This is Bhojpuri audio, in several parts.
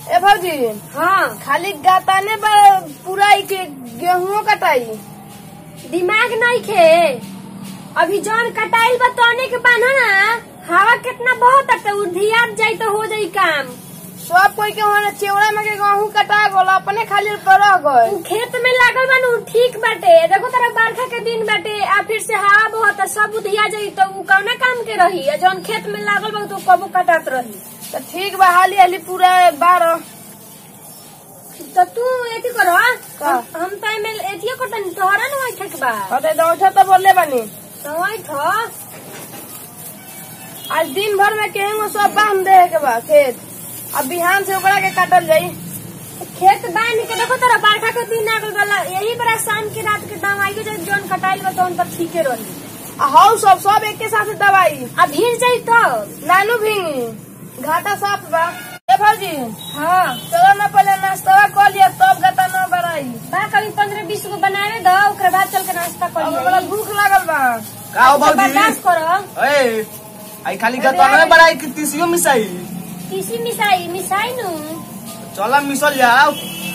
ए भौजी हाँ खाली गाताने पर पूरा के गेहूं कटाई दिमाग नहीं खे अभी जौन कटाइल बा तौने के बाना ना हवा कितना बहुत है तो उधिया जाई तो हो जाई काम सब कोई के वहाँ चेवड़ा में के गेहूं कटा गल अपने खाली पर रह गए उ खेत में लागल बा उ ठीक बाटे देखो तेरा बरखा के दिन बाटे आ फिर से हवा बहुत है, सब उधिया जाई तो उ कौना काम के रही आ जौन खेत में लागल बा तो कबो कटात रही तो ठीक बा हाली हाली पूरा बारह तो तू एथी करो का? हम हम तो एमे एथियो कटन तोहरा न होई ठक बा हटे दौड़ तो बोले बनी तो होई थो आज दिन भर में केहू सब बांध दे के बा खेत अब बिहान से ओकरा के काटल जाई खेत बांध के देखो तेरा बरखा के दिन आ गइल बा यही बड़ा शाम के रात के दवाई के जौन कटाइल बा तौन तक ठीके रही आ हौ सब सब एक के साथ दवाई आ भीड़ जाई तो नानू भींगी घाटा साफ बा ए भौजी हाँ चलो ना पहले नाश्ता कर लिया तब गता ना बढ़ाई बा कभी पंद्रह बीस गो बनावे दो ओकरे बाद चल के नाश्ता कर अब हमरा लिया भूख लागल बा का हो भौजी बर्दाश्त करो ए आई खाली गतवा में बड़ाई कि तीसियो मिसाई किसी मिसाई मिसाई नु चला मिसल जाओ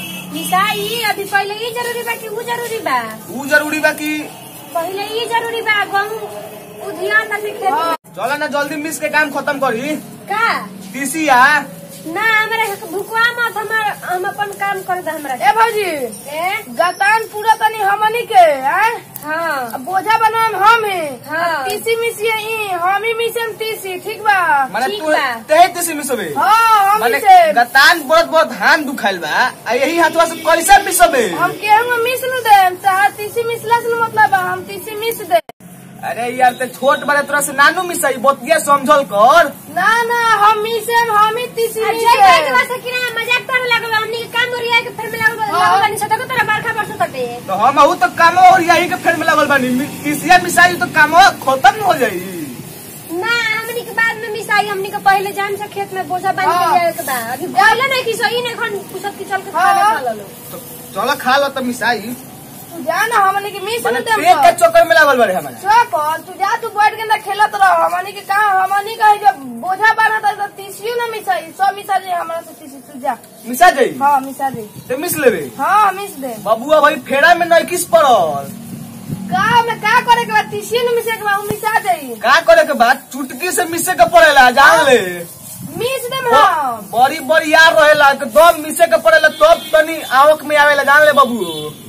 मिसाई अभी पहले ये जरूरी बा कि वो जरूरी बा ऊ जरूरी बा कि पहले ये जरूरी बा गहूँ उधिया तक खेत में। चला ना जल्दी मिस के काम खत्म करी का तीसिया ना हमरा भुकवा मत हमर हम अपन काम कर दे हमरा ए भौजी ए गतान पूरा तनी हमनी के हैं हाँ अब बोझा बनाएम हम ही हाँ। तीसी मिसिए ई हम ही मिसेम तीसी ठीक बा माने ठीक तू बा। तेहे तीसी मिसबे हाँ हम माने मिसे गतान बहुत बहुत हाथ दुखाइल बा आ यही हाथवा से कैसे मिसबे हम केहू में मिस न देम चाहे तीसी मिसला से न मतलब बा हम तीसी मिस दे अरे यार ते छोट बड़े तोरा से नानू मिसाई बतिया समझल कर ना ना हम मिसेम हम ही तीसी अच्छा भाई के मिसे वास्ते कि ना मजाक कर लागल हमनी के काम ओरिया के फिर में लागल हाँ। लागल बानी सदा को तेरा बरखा बरसत हटे तो हम अहू तो कामो और यही के फेर में लगल बानी मि- तीसिया मिसाई तो कामो खत्म हो जाई ना हमनी के बाद में मिसाई हमनी के पहले जान से खेत में बोझा बांध हाँ। के जाए के बा अभी पहले नहीं कि सही नहीं खन पुसत के चल के हाँ। खा ले लो तो चलो खा लो तो मिसाई तू जा ना हमनी के मिस माने न देम पेट के चक्कर में लागल बारे हमारा चौक तू जा तू बैठ के ना खेलत रह हमनी के का हमनी का जब बोझा बांधा था तो तीसियो ना मिसाई सब मिसा दे हमरा से तीसी तू जा मिसा जाई हाँ मिसा दे ते मिस लेबे हाँ मिस दे बबुआ भाई फेड़ा में नहीं किस पड़ल का में का करे के बाद तीसियो न मिसे के बाद उ मिसा दे का करे के बाद चुटकी से मिसे के पड़ेला जान ले मिस देम हम बड़ी बड़ी यार रहेला एकदम मिसे के पड़ेला तब तनी आवक में आवेला जान ले बबू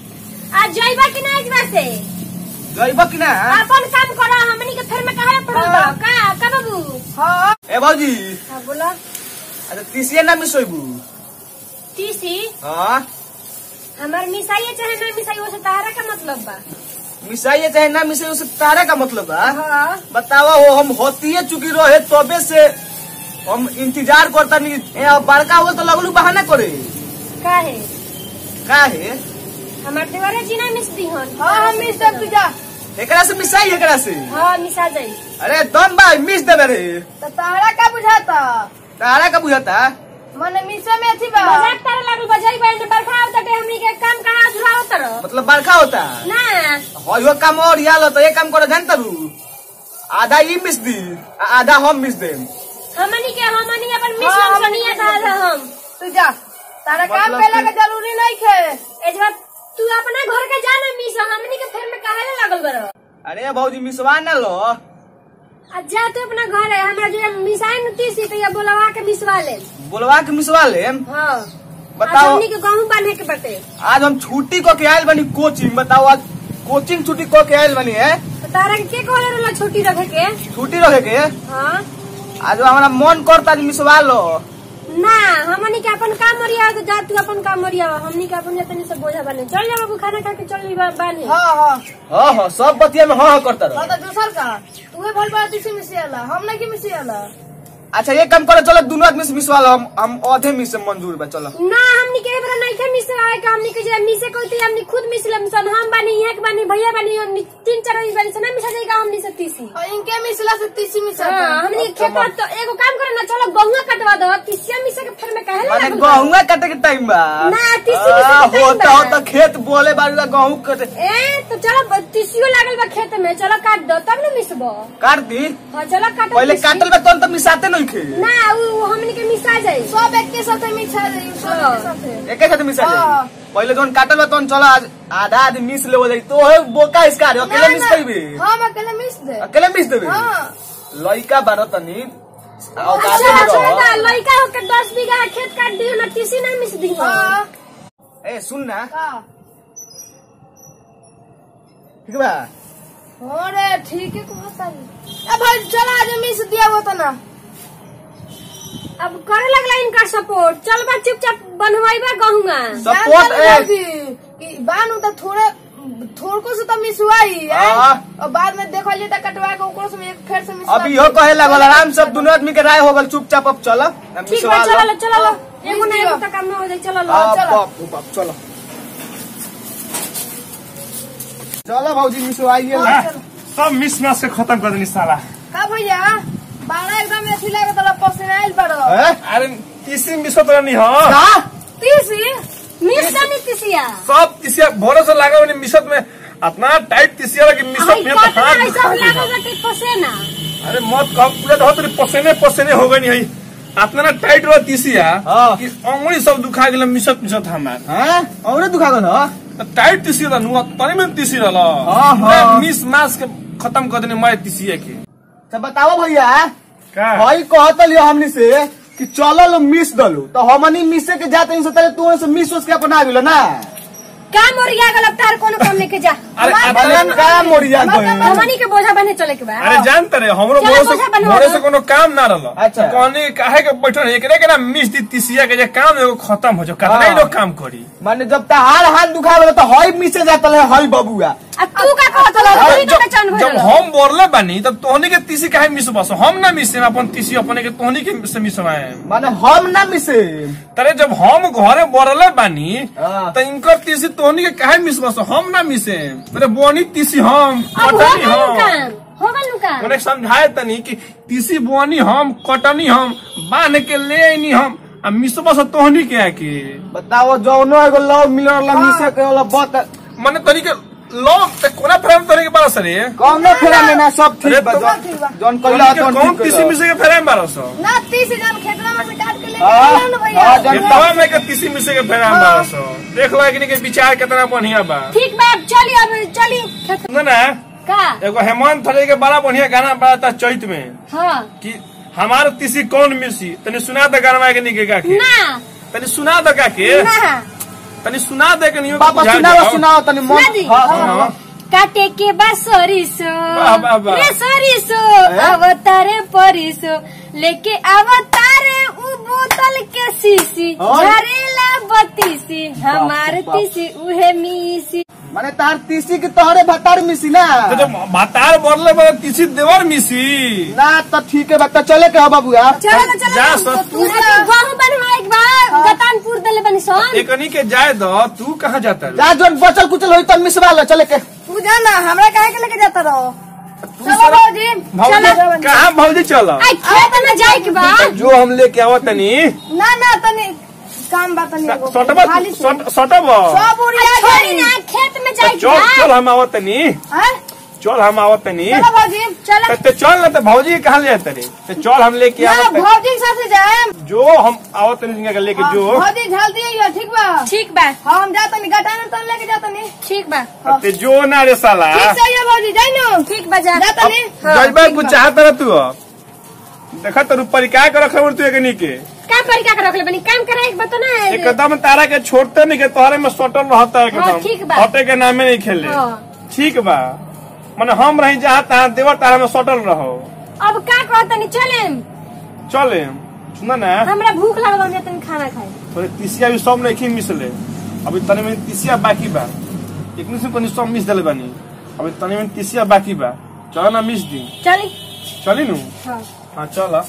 आज जाइबा कि ना इस से जइब कि ना अपन काम करो हमनी के फिर में काहे पड़ल बा हाँ। का का बाबू हाँ ए भौजी हां बोला अच्छा तीसिया ना मिसोइबू टीसी हाँ हमार मिसाई चाहे ना मिसाई वो से तारा का मतलब बा मिसाइए चाहे ना मिसे उसे तारे का मतलब बा हाँ बतावा हो हम होतिए चुकी रहे तबे से हम इंतजार करता नहीं ए, अब बड़का हो तो लगलू बहाना करे काहे का है हमार देवरे जी ना मिस दी हन हाँ हम मिस देम तू जा एकरा से मिसाई एकरा से हाँ मिसा जाई अरे दम बा मिस देवे रे तो तारा का बुझाता तारा का बुझाता मने मिसे में थी बा मजाक तारा लागल बजाई बाई ने बरखा आवत टे हमनी के काम कहाँ अधूरा होत रह मतलब बरखा होता ना हो यो काम और याल तो ये काम करो जानता रू आधा ई मिस दी आ आधा हम मिस देम हमनी के हमनी अपन हाँ, मिशन हमनी बनिया के था हम तू जा तारा काम मतलब कैला कि- के जरूरी नहीं खे एजवा तू अपना घर के जाना मिस हमनी के फिर में काहे लागल बरो अरे भौजी मिसवा ना लो आज जा तू अपना घर है हमरा जो मिसाई न तीसी तो ये बोलवा के मिसवा ले बोलवा के मिसवा लेम हाँ आज बताओ हमनी के गहूं बांधे के बटे आज हम छुट्टी को के आयल बनी कोचिंग बताओ आज कोचिंग छुट्टी को के आयल बनी है तो तारा के के कहले रहला छोटी रखे के छुट्टी रखे के हाँ आज हमारा मन करता आज मिसवा लो ना हमनी के अपन काम मरिया तो जा तू अपन काम मरिया हमनी के अपन जतनी से बोझा बने चल जा बाबू खाना खा के चल ली बानी हाँ हाँ हाँ हाँ सब बतिया में हाँ हाँ करता रहो हाँ तो दूसर का तू बोल पा तीसी मिसे आला हम नहीं की मिसे आला अच्छा ये काम करो चलो दोनों आदमी से मिसवा लो हम हम आधे मिस से मंजूर बा चलो ना हमनी के एबरा नहीं के मिस आए का हमनी के जे मिसे कोई थी हमनी खुद मिस लम सन हम बानी यहाँ के बानी भैया बानी हमनी तीन चार आदमी बानी सन ना मिसा जाएगा हमनी से तीसी और इनके मिसला से तीसी मिसे हाँ, हमनी के खेत तो एगो काम करे ना चलो गहुआ कटवा दो तीसिया मिसे के फिर में काहे माने लागल गहुआ काटे के टाइम बा ना, तीसी आ, मिसे के time होता बा। होता खेत बोले बारूला गहूं काटे ए तो चलो तीसियो लागल बा खेत में चलो काट दो तब न मिसबो काट दी हाँ चलो काटो पहले तीसी। काटल बा तोन तो मिसाते नहीं खे ना उ उ हमनी के मिसा जाई सब एक के साथे मिसा जाई सब एक के साथे एके साथ मिसा हाँ। जाई पहले जोन काटल बा तोन चला आज आधा आधी मिस लेवो जाई तो है बोका इसका रे अकेले मिस कइबे हम अकेले मिस दे अकेले मिस देबे हाँ लइका बारो तनी आओ अच्छा काटे अच्छा में ना रहो। लइका होके 10 बीघा खेत काट दियो ना तीसी ना मिस दियो हाँ ए सुन ना का ठीक बा अरे ठीक है कहता है अब भाई चला आज मिस दिया वो तो ना अब करे लगला इनका सपोर्ट चल बा चुपचाप बनवाइबा गहुआ सपोर्ट ए ए बानू तो थोड़े थोड़को से तो मिसवाई है हाँ। और बाद में देखो लिए तो कटवा के ओकरो से एक फेर से मिसवा अब इहो कहे लागल आराम से अब दुनू आदमी के राय हो गल चुपचाप अब चल ठीक बा चलो लो चलो लो एगो ना एगो तो काम में हो जाई चलो लो चलो। चलो चलो भौजी मिसवाइए ला हाँ, चलो। सब मिस मैच के खत्म कर देनी साला का भैया बारह एकदम अथी लगे तो पसीना आइल बड़ो हैं? अरे तीसरी मिस तो नहीं हो का तीसी मिस जानी तीसिया सब तीसिया भोरे से लगा मैंने मिसत में इतना टाइट तीसिया लगा कि मिसत आई में तो काटना हाथ है सब दुखा लागल गया। बाटे पसेना अरे मत कब पूरा तो तेरे पसीने पसीने हो गई नहीं इतना ना टाइट रहा तीसिया हाँ। कि अंगुली सब दुखा गेल मिसत मिसत हमार हैं? औरे दुखा गल ह तो टाइट तीसिया था नुआ तनी में तीसी रहला हाँ, हाँ। पूरा मिस मास के खत्म कर देने मैं तीसिया के तो बताओ भैया का भाई कहत लियो हमनी से कि चलो लो मिस दलो तो हमनी मिसे के जाते हैं से तले तू से मिस सोच के अपना गेलो ना का मोरिया गल अब तार कोनो काम लेके जा अरे भले अरे का मोरिया हमार गए हमनी के बोझा बने चले के बा अरे जानते रहे हमरो चलो भोरे बोझा से बनवा भोरे दो। से कोनो काम ना रहल अच्छा। कहनी काहे के बैठल एकरे के ना मिस दी तीसिया के जे काम एगो खत्म हो जो कितना ही हाँ। लोग काम करी माने जब तहार हाथ दुखा गेलो तो हई मिसे जाता है हई बबुआ आ तू का कहत लो तू ही तो जब पहचान जब भइल हम बोरले बानी तब तोहनी के तीसी काहे मिस बस हम ना मिसे अपन तीसी अपने के तोहनी के से मिसवाए माने हम ना मिसे तरे जब हम घरे बोरले बानी हाँ। तो इनकर तीसी तोहनी के काहे मिस बस हम ना मिसे तेरे बोनी तीसी हम अब हो कटनी गइल हम काम हो गइल काम उन्हें समझाए तनी कि तीसी बोनी हम कटनी हम बांध के ले आईनी हम आ मिसबा से तोहनी के आके बताओ जौनो एगो लव मिलर ला मिसे के वाला बात मने तनी के लोग ते कोना प्रेम तनी के बारस रे कौनो फेरा में ना सब ठीक अरे बा तो- जौन- ठीक बा। जौन तोहनी कइला के तौन कौन ठीक तीसी कइला। मिसे के फेरे में बारस ना तीस हजार खेतला में से काट के लेके हाँ, आइला ना भैया हाँ, जब- खेतवा में के तीसी मिसे के फेरे में बारस देख लो एकनी के विचार कितना बढ़िया बा ठीक बा अब चली अब चली खेत सुन ना का एगो हेमंत थले के बड़ा बढ़िया गाना बड़ा था चैत में हाँ कि हमार तीसी कौन मिसी तनी सुना दे गाना के निके का के ना तनी सुना दे का के ना तनी सुना दे के नियो पापा सुनाओ सुनाओ तनी मन सुना दी? हाँ, हाँ, हाँ। हाँ। काटे के बा सरिसो वाह, वाह, वाह। रे सरिसो अवतारे परिसो लेके अवतारे उ बोतल के शीशी और? झरेला बत्तीसी हमार बाप। तीसी उहे मीसी माने तार तीसी के तोहरे भतार मिसी ना तो जब भातार बोरले बड़े तीसी देवर मिसी ना तो ठीक है बता चले के हो बाबूआ चलो ना चलो जा ना। सब तू गहूं बनवा एक बार गतानपुर दले बनी सन एकनी के जाए दो तू कहाँ जाता है जा जोन बचल कुचल होई तो मिसवा लो चले के तू जाना हमरा काहे के लेके जाता रहो तू चलो सारा- भौजी भौजी चलो कहाँ भौजी चलो आई खेत में जाए के बा जो हम लेके आवत तनी ना ना तनी काम बा तनी एगो। सटबा खाली से। सटब सब उड़िया आ, छोड़ी गई ना खेत में जाए के चल चल बा हम आवत तनी हैं? चल हम आवत तनी चलो भौजी चलो तो चल ना तो भौजी के कहाँ ले जाते रे तो चल हम लेके ना आवत तनी भौजी के साथे जाए जो हम आवत तनी जिनका के लेके जो भौजी जल्दी आइयो ठीक बा ठीक बा हाँ हम जाता नहीं गटाने तो लेके जाता नहीं ठीक बा ते जो ना रे साला ठीक से आइयो भौजी जाई नो ठीक बा जा जाता नहीं जजबा कुछ चाहत रह तू देखा तो ऊपर क्या कर रखा तू एकनी के का परिका के रखले बनी काम करे एक बता ना एकदम तारा के छोड़ते नहीं के तोहरे में सटल रहता है हाँ, ठीक एकदम बा। हटे के नामे नहीं खेले हाँ। ठीक बा माने हम रही जहाँ तहाँ देवर तारा में सटल रहो अब का कहत नहीं चले चले सुना ना हमरा भूख लागल हम तनी खाना खाए थोड़े तीसिया भी सब नहीं मिसले अभी तनी में तीसिया बाकी बा एक से तनी सब मिस दिले बानी अभी तनी में तीसिया बाकी बा चलो ना मिस दी चली चली नु हाँ हाँ चल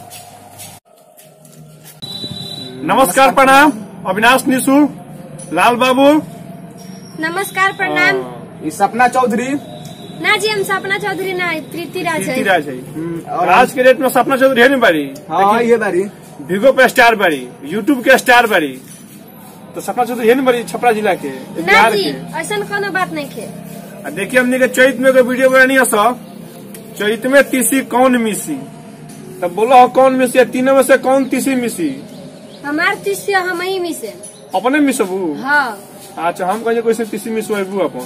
नमस्कार प्रणाम अविनाश निशु लाल बाबू नमस्कार प्रणाम ई सपना चौधरी ना जी हम सपना चौधरी ना प्रीति राज प्रीति है राज है हम्म, और आज के डेट में सपना चौधरी है नहीं बारी हाँ ये बारी भिगो पे स्टार बाड़ी यूट्यूब के स्टार बाड़ी तो सपना चौधरी है ना बड़ी छपरा जिला के ना बिहार जी के ऐसा कोनो बात नहीं खे आ देखिए हमने के चैत में एगो वीडियो बनानी है सो चैत में तीसी कौन मिसी तब बोलो हो कौन मिसी है तीनों में से कौन तीसी मिसी हमार तीसरा हम ही में से अपने मिसबू हाँ अच्छा हम कहिए कैसे तीसी मिसबू अपन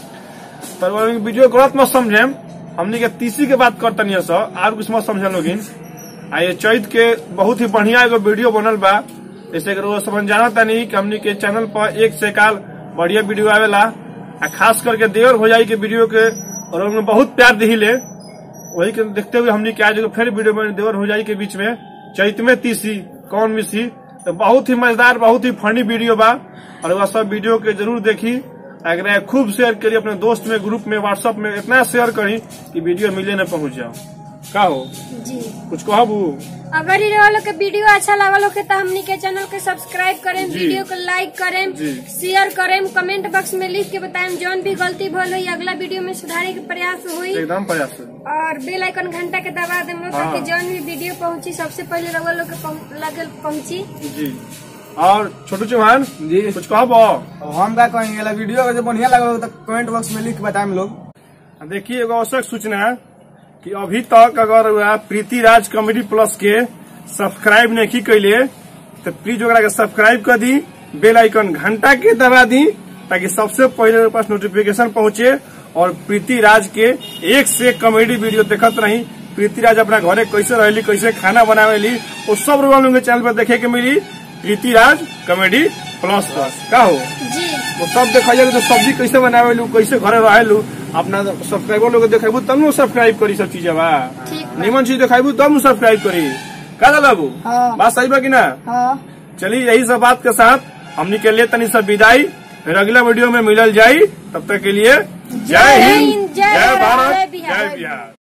पर वो वीडियो गलत मत समझे हमने के तीसी के बात करता नहीं सो और कुछ मत समझ लोगिन आ ये चैत के बहुत ही बढ़िया एगो वीडियो बनल बा जैसे कि रोज समझ जानता नहीं कि हमने के चैनल पर एक से काल बढ़िया वीडियो आवेला आ खास करके देवर हो जाई के वीडियो के और उनमें बहुत प्यार दिहिले वही के देखते हुए हमने के आज एगो फिर वीडियो में देवर हो जाई के बीच में चैत में तीसी कौन मिसी तो बहुत ही मजेदार बहुत ही फनी वीडियो बा और वह सब वीडियो के जरूर देखी अगर खूब शेयर करी अपने दोस्त में ग्रुप में व्हाट्सएप में इतना शेयर करी कि वीडियो मिले न पहुंच जाओ का हो जी कुछ कहबू अगर इ वालों के वीडियो अच्छा लागल हो तो हमनी के चैनल के सब्सक्राइब करें जी। वीडियो को लाइक करें जी। शेयर करें कमेंट बॉक्स में लिख के बताएं जौन भी गलती भल हुई अगला वीडियो में सुधारे के प्रयास हुई एकदम प्रयास है। और बेल आइकन घंटा के दबा दें लोग ताकि हाँ। जौन भी वीडियो पहुंची सबसे पहले रउआ लोग के पहुं- लगे पहुंची जी और छोटू चौहान जी कुछ कहबो अब हम का कहेंगे ला वीडियो अगर बढ़िया लगा तो कमेंट बॉक्स में लिख के बताएं हम लोग देखिए एगो आवश्यक सूचना है कि अभी तक अगर वह प्रीति राज कॉमेडी प्लस के सब्सक्राइब नहीं कैले तो प्लीज ओकरा के सब्सक्राइब कर दी बेल आइकन घंटा के दबा दी ताकि सबसे पहले मेरे पास नोटिफिकेशन पहुंचे और प्रीति राज के एक से एक कॉमेडी वीडियो देखत रही प्रीति राज अपना घरे कैसे रहली कैसे खाना बनावेली वो सब लोग लोगों के चैनल पर देखे के मिली Preeti Raj comedy plus plus का हो जी वो सब देखा तो सब्जी कैसे बनावेलू कैसे घरे रहेलू अपना सब्सक्राइबर लोग देखेबू तब नु सब्सक्राइब करी सब चीज बा ठीक बा। निमन चीज देखेबू तब नु सब्सक्राइब करी का बाबू हाँ। बात सही बा कि ना हाँ चलिए यही सब बात के साथ हमनी के लिए तनी सब विदाई फिर अगला वीडियो में मिलल जाई तब तक के लिए जय हिंद जय जय भारत जय बिहार। जय बिहार